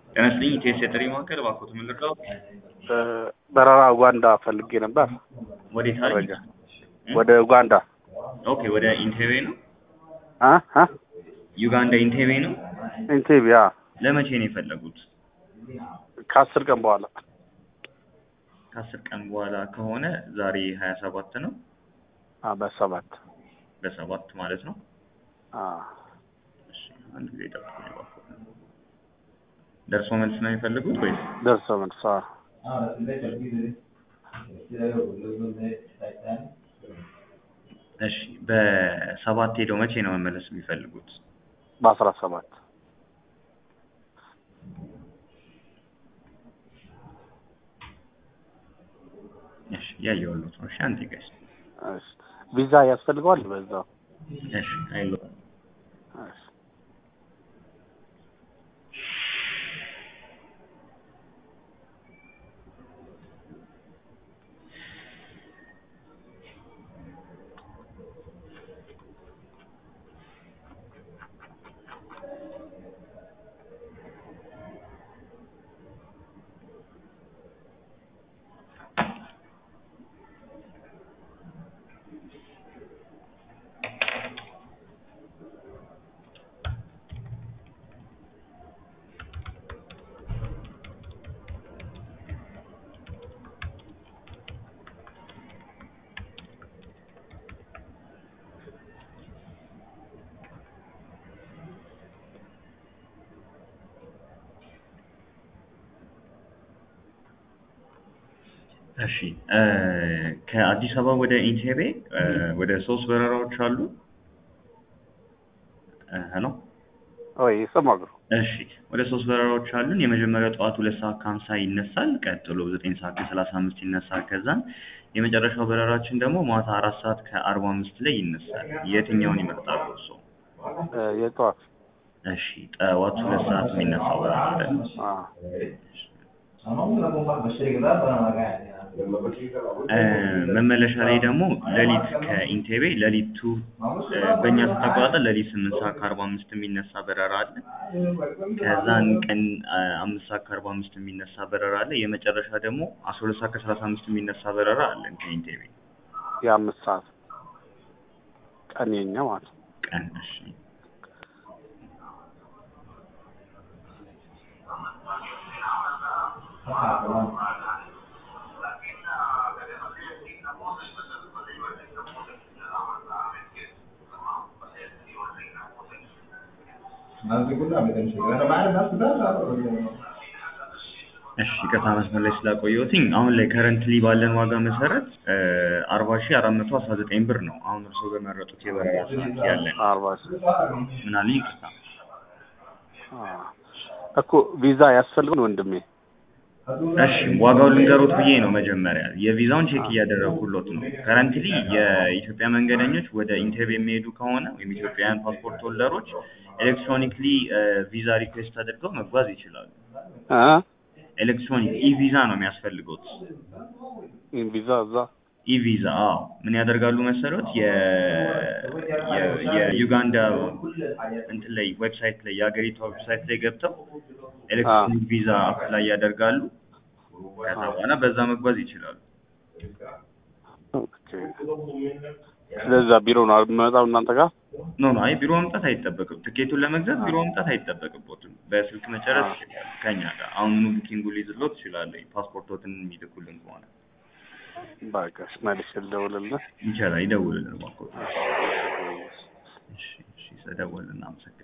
ጤና ይስጥልኝ ኢቴስ የጥሪ ማዕከል እባክዎት ምን ልርዳዎት? በረራ ኡጋንዳ ፈልጌ ነበር። ወዴት አለ? መረጃ ወደ ኡጋንዳ ኦኬ ወደ ኢንቴቤ ነው? አ አ ዩጋንዳ ኢንቴቤ ነው? ኢንቴቤ አ ለመቼ ነው የፈለጉት? ከአስር ቀን በኋላ ከአስር ቀን በኋላ ከሆነ ዛሬ ሀያ ሰባት ነው አ በሰባት በሰባት ማለት ነው። አ እሺ አንድ ጊዜ ጠብቁኝ እባክዎት። ደርሶ መልስ ነው የሚፈልጉት ወይስ? ደርሶ መልስ አ እሺ በሰባት ሄደው መቼ ነው መመለስ የሚፈልጉት? በአስራ ሰባት እሺ ያየሁልዎት ነው። እሺ አንዴ ጋይስ እሺ ቪዛ ያስፈልገዋል በዛው እሺ አይሎ እሺ እሺ እ ከአዲስ አበባ ወደ ኢንቴቤ እ ወደ ሶስት በረራዎች አሉ። እ ሄሎ ወይ ይሰማሉ እሺ ወደ ሶስት በረራዎች አሉን። የመጀመሪያው ጠዋት ሁለት ሰዓት ከሀምሳ ይነሳል። ቀጥሎ ዘጠኝ ሰዓት ከሰላሳ አምስት ይነሳል። ከዛም የመጨረሻው በረራችን ደግሞ ማታ አራት ሰዓት ከአርባ አምስት ላይ ይነሳል። የትኛውን ይመርጣሉ እርስዎ? እ የጠዋት እሺ ጠዋት ሁለት ሰዓት የሚነሳው በረራ አለ። አ እ መመለሻ ላይ ደግሞ ሌሊት ከኢንቴቤ ሌሊቱ እ በእኛ ሰዓት አቆጣጠር ሌሊት ስምንት ሰዓት ከአርባ አምስት የሚነሳ በረራ አለ። ከዛን ቀን እ አምስት ሰዓት ከአርባ አምስት የሚነሳ በረራ አለ። የመጨረሻ ደግሞ አስራ ሁለት ሰዓት ከሰላሳ አምስት የሚነሳ በረራ አለን ከኢንቴቤ የአምስት ሰዓት ቀን የኛ ማለት ነው። ቀን። እሺ እሺ ይቅርታ መስመር ላይ ስላቆየሁትኝ አሁን ላይ ከረንትሊ ባለን ዋጋ መሰረት አርባ ሺህ አራት መቶ አስራ ዘጠኝ ብር ነው አሁን እርስዎ በመረጡት የበረራ ሰዓት ያለን። አርባ ሺህ ምን አሉኝ? ይቅርታ አ እኮ ቪዛ ያስፈልገን ወንድሜ እሺ ዋጋውን ልንገሮት ብዬ ነው መጀመሪያ የቪዛውን ቼክ እያደረጉሎት ነው። ከረንትሊ የኢትዮጵያ መንገደኞች ወደ ኢንቴርቪው የሚሄዱ ከሆነ ወይም ኢትዮጵያውያን ፓስፖርት ሆልደሮች ኤሌክትሮኒክሊ ቪዛ ሪኩዌስት አድርገው መጓዝ ይችላሉ። አ ኤሌክትሮኒክ ኢ ቪዛ ነው የሚያስፈልጉት። ይሄን ቪዛ እዛ ኢ ቪዛ አዎ ምን ያደርጋሉ መሰሎት የ የ- የዩጋንዳ እንትን ላይ ዌብሳይት ላይ የሀገሪቷ ዌብሳይት ላይ ገብተው ኤሌክትሮኒክ ቪዛ አፕላይ ያደርጋሉ። ከዛ በኋላ በዛ መጓዝ ይችላሉ። ኦኬ ስለዛ ቢሮ ነው የምመጣው እናንተ ጋር ኖ ኖ አይ ቢሮ መምጣት አይጠበቅም። ትኬቱን ለመግዛት ቢሮ መምጣት አይጠበቅቦትም። በስልክ መጨረስ ይችላል ከኛ ጋር አሁኑኑ ቡኪንጉ ሊይዝልዎት ይችላሉ። ፓስፖርቶትን የሚልኩልን ከሆነ በቃ እሺ፣ መልሼ ልደውልልህ ይቻላል። ይደውልልን እባክዎት። እሺ እሺ ስለደወልን እናመሰግናለን።